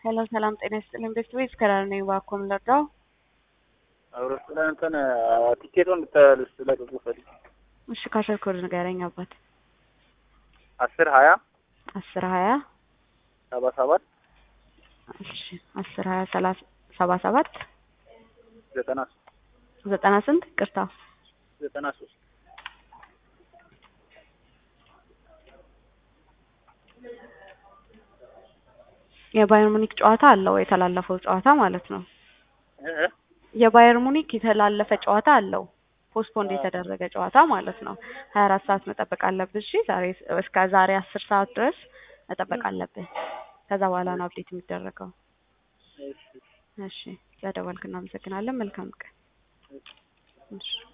ሄሎ ሰላም ጤና ይስጥልኝ። ቤት ቤት ከዳር ነኝ። እባክዎ ምን ልርዳው? አውሮፕላን እንትን ቲኬቱን ልትለቅቁ ፈልግ እሺ ካሸር ኮድ ንገረኝ አባት። አስር ሀያ አስር ሀያ ሰባ ሰባት እሺ አስር ሀያ ሰላሳ ሰባ ሰባት ዘጠና ዘጠና ስንት ቅርታ ዘጠና ሶስት የባየር ሙኒክ ጨዋታ አለው የተላለፈው ጨዋታ ማለት ነው። የባየር ሙኒክ የተላለፈ ጨዋታ አለው ፖስትፖንድ የተደረገ ጨዋታ ማለት ነው። ሀያ አራት ሰዓት መጠበቅ አለብህ። እሺ ዛሬ እስከ ዛሬ አስር ሰዓት ድረስ መጠበቅ አለብህ። ከዛ በኋላ ነው አፕዴት የሚደረገው። እሺ ስለደወልክ እናመሰግናለን። መልካም ቀን። እሺ